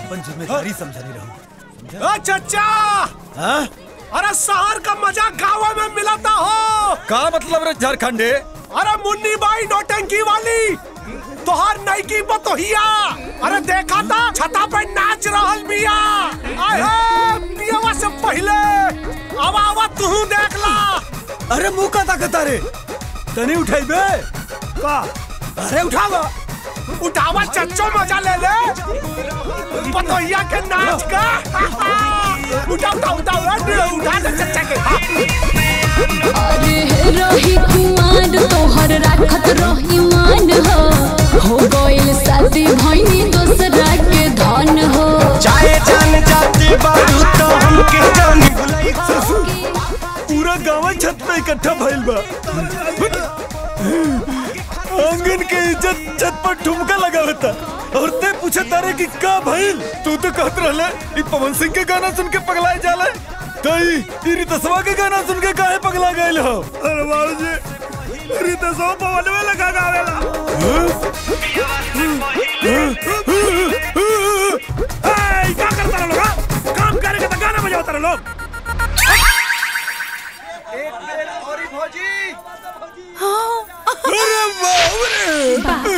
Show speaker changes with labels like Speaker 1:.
Speaker 1: अपन जिम्मेदारी समझनी रहूं
Speaker 2: ओ चचा
Speaker 1: हाँ
Speaker 2: अरे शहर का मजा गाँव में मिलाता हो
Speaker 1: का मतलब रे झारखंडे
Speaker 2: अरे मुन्नी बाई नौटंकी वाली तोहार नईकी बतोहिया अरे देखा था छता पे नाच रहल बिया अरे पियवा से पहले आवा आवा तू देख ला
Speaker 1: अरे मुंह का ताकता रे तनी उठाइबे
Speaker 2: का
Speaker 1: अरे उठावा
Speaker 2: उठावा चच्चो मजा ले ले बतोहिया के नाच का उठा उठा उठा उठा उठा दे चच्चा के
Speaker 3: अरे रही कुमार तोहर राखत रही मान हो हो गइल शादी भइनी दोसरा के धन हो
Speaker 4: चाहे जान जाते बारू तो हमके जान भुलाई
Speaker 1: पूरा गांव छत पे इकट्ठा भइल बा आंगन के इज्जत छत पर ठुमका लगावता और ते पूछे तारे कि का भइल तू तो कहत रहले ई पवन सिंह के गाना सुन के पगलाए जाले तई ई रितसवा के गाना सुन के काहे पगला गइल हो अरे बाबूजी रितसवा पवन में लगा गावेला
Speaker 2: ए, क्या करता रहे लोग हाँ? काम करेगा तो गाना बजाता रहे लोग
Speaker 1: अरे बाप रे